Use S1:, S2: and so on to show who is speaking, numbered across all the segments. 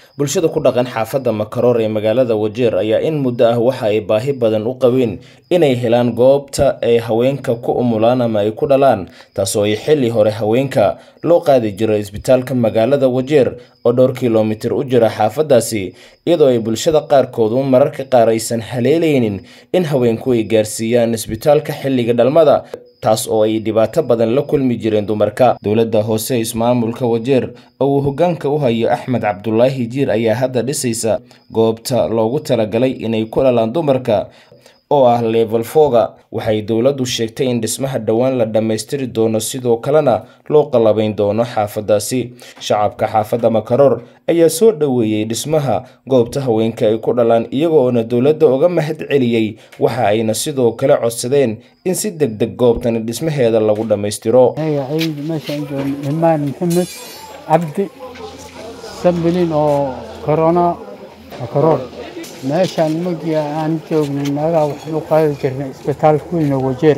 S1: bulshada ku dhaqan xaafadda makaroor ee magaalada wajeer ayaa in muddo ah waxa ay baahi badan u qabeen inay helaan goobta ay haweenka ku umulaan ama ay ku dhalaan taasoo ay xilli hore haweenka loo qaadi jiray isbitaalka magaalada wajeer oo dhowr kilomitir u jira xaafaddaasi iyadoo ay bulshada qaarkoodu mararka qaar aysan haleelaynin in haweenku ay gaarsiiyaan isbitaalka xilliga dhalmada taas oo ay dhibaato badan la kulmi jireen dumarka dowladda hoose ismaamulka wajeer oo uu hoggaanka u hayo axmed cabdulaahi jiir ayaa hadda dhisaysa goobta loogu talagalay inay ku dhalaan dumarka oo ah level foga waxay dowladdu sheegtay in dhismaha dhowaan la dhammaystiri doono sidoo kalena loo qallabayn doono xaafaddaasi shacabka xaafadda makaroor ayaa soo dhoweeyey dhismaha goobta haweenka ay ku dhalaan iyagoona dowladda uga mahad celiyey waxa ayna sidoo kale codsadeen in si deg deg goobtani dhismaheeda lagu dhammaystiro
S2: meeshaan joogo imaan maxamed cabdi sambilin oo corona makaroor meeshaan markii aan joognay naagaha waxaan u qaadi jirnay isbitaalka weyne wajeer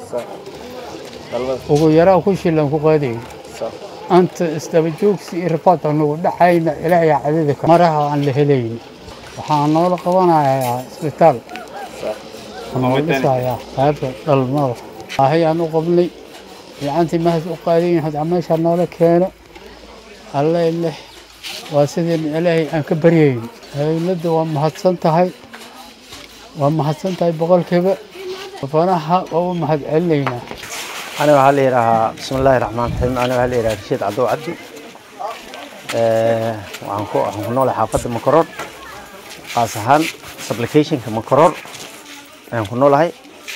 S2: ugu yaraa ku shilan ku qaadayay anta isdaba joogsi iyo rafaad anugu dhacayna ilaahay cadada maraha aan la helayn waxaa noola qabanayaa isbitaal noo dhisayaa qaybta dhalmada baahiyaan u qabnay fiicantii mahad u qaadayin hadda meeshaa noola keeno alle leh waa sidii ilaahay aan ka baryayn dowladda waa mahadsan tahay waa mahadsan tahay boqolkiiba fanaha waa u mahad celinaynaa
S3: aniga waxaa la yidhaahaa bismi illaahi raxmaan raxiim aniga waxaa la yidhaha rashiid cabdow cabdi waxaan ku waxaan ku noolahay xaafadda makaroor qaas ahaan supplicationka makaroor ayaan ku noolahay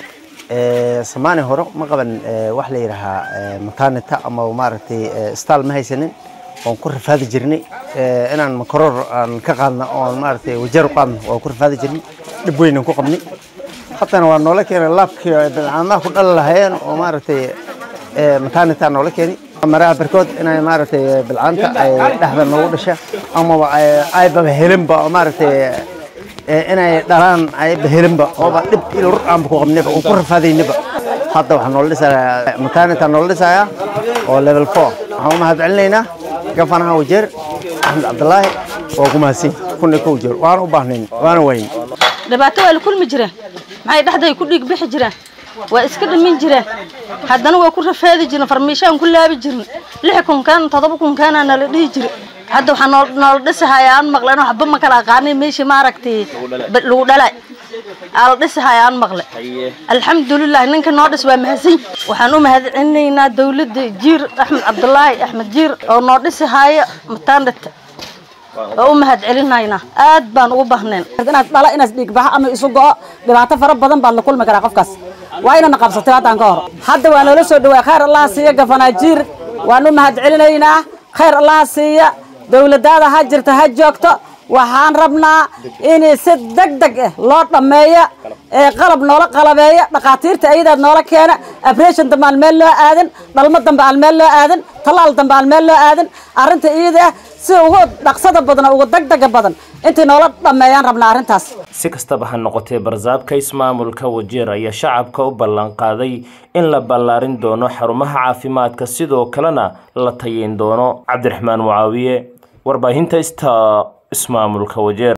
S3: samaani hore ma qaban wax la yidhaahaa maternita ama maaragtay staal ma haysanin waan ku rafaadi jirnay inaan makaroor aan ka qaadna oon maaragtay wajeer u qaadna waan ku rafaadi jirnay dhib weyn aan ku qabnay haddana waa noola keenay laabkii bilcaamaha ku dhali lahayeen oo maaragtay maternita noola keenay maraha barkood inay maaragtay bilcaanta ay dhexda noogu dhasha amaba aybaba helinba oo maaragtay inay dhalaan ayba helinba ooba dhib ilur aanba ku qabnayba oon ku rafaadaynaba hadda waxaa noola dhisayaa maternita noola dhisayaa oo level four waxaan u mahad celinaynaa gafanaha wajeer axmed cabdulaahi waa ku mahadsan kuna ka wajeer waana u baahnayn waana wayn
S4: dhibaato waa la kulmi jireen maxay dhexday ku dhiig bixi jireen waa iska dhimin jireen haddana waa ku rafaadi jireen farmiishaan ku laabi jirin lix kunkaan toddoba kunkaana nala dhihi jire hadda waxaa noo noola dhisahaya aan maqlen waxba ma kala aqaanay meeshii maaragtay lagu dhalay aa la dhisahaya aan maqle alxamdulilah ninka noo dhis waa mahadsan waxaan u mahad celinaynaa dowladda jiir axmed cabdulaahi axmed jiir oo noo dhisahaya matandhita waa u mahad celinaynaa aad baan ugu bahneen
S5: inaad dhala inaad dhiigbaxo ama isu go'o dhibaato fara badan baad la kulmi karaa qofkaas waa inana qabsatay haddaan ka hor hadda waa noola soo dhawaa khayr allaha siiya gafanaajiir waan u mahad celinaynaa khayr allaha siiya dowladaada ha jirta ha joogto waxaan rabnaa in si deg deg ah loo dhammeeyo ee qalab noola qalabeeyo dhakhaatiirta ayadaad noola keena abression dambe aan meel loo aadan dhalmo dambe aan meel loo aadan tallaal dambe aan meel loo aadan arrinta iyada ah si ugu dhaqsada badan ugu degdega badan intay noola dhammeeyaan rabnaa arrintaas
S1: si kastaba ha noqotee barsaabka ismaamulka wajeer ayaa shacabka u ballan qaaday in la ballaarin doono xarumaha caafimaadka sidoo kalena la tayeyn doono cabdiraxmaan mucaawiye warbaahinta ista ismaamulka wajeer